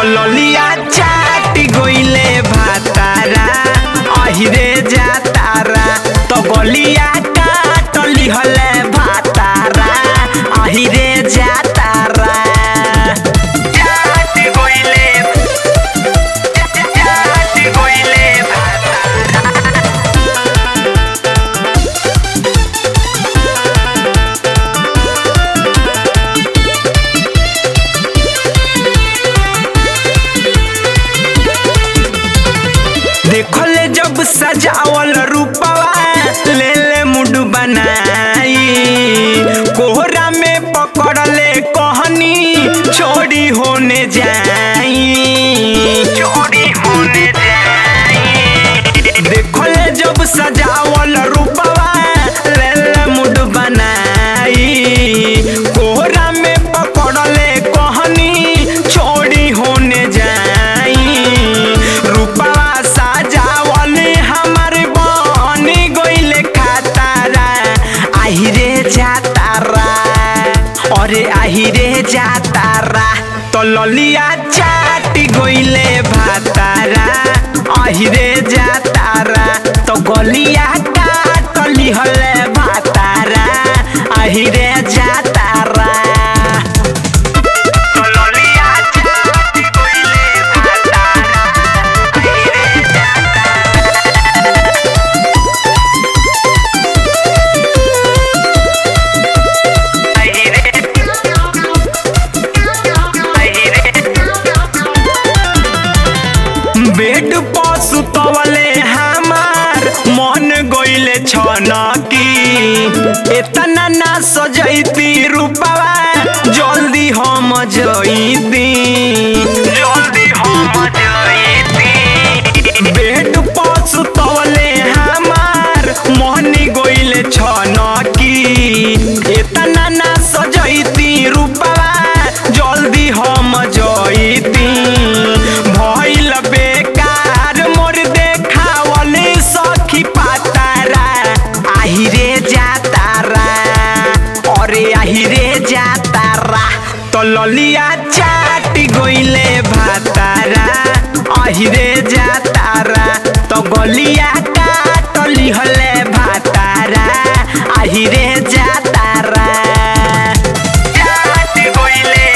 ललिया चाट गइले भातारा अहिरे जातारा तो गलिया काट लिहले भातारा अहिरे जातारा चाट गइले चाट गइले भातारा देखले जब सजावल रूपवा ले ले मुड बनाई कोहरा में पकड़ले कहनी चोरी होने जाई चोरी होने जाई देखले जब सजावल रूपवा ले ले मुड बनाई कोहरा में पकड़ले कहनी चोरी होने जाई रूपवा साजावल हमारे बन गइले खातारा आहिरे जातारा अरे आहिरे जातारा तो ललिया चाट गइले भातारा आहिरे जातारा तो गलिया काट लिहले भातारा आहिरे जातारा तो ललिया चाट गइले भातारा आहिरे बेड पर सुतवले हमार मन गइले छनकी एतना ना सजैती रूपवा जल्दी हम जइती जल्दी हम जइती बेड पर सुतवले हमार मन गइले छनकी एतना ना सजैती रूपवा जल्दी हम जइती भइल बेकार मोर देखावले सखी पातारा आहिरे जातारा अरे आहिरे जातारा तो ललिया चाट गइले भातारा आहिरे जातारा तो गलिया काट लिहले भातारा आहिरे जातारा चाट गइले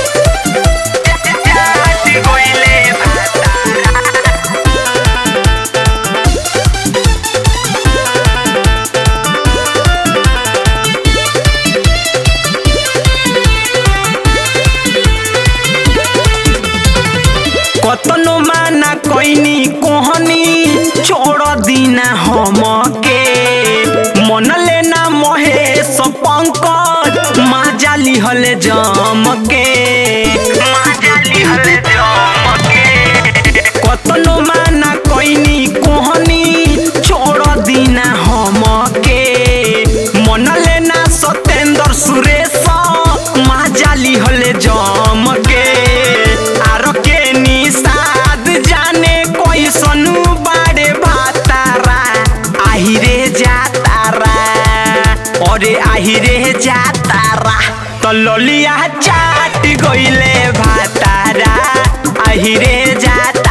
चाट गइले भातारा कतनो माना कैनी कोहनी छोड़ दीना हमके मन लेना महेश पंकज माजा लिहले जमके माजा लिहले जमके कतनो माना कैनी कोहनी छोड़ दीना हमके मन लेना सत्येंद्र सुरेश माजा लिहले जमके आरो के निषाद जाने कैसन बाड़े भातारा आहिरे जातारा अरे आहिरे जातारा तो ललिया चाट गइले भातारा आहिरे जातारा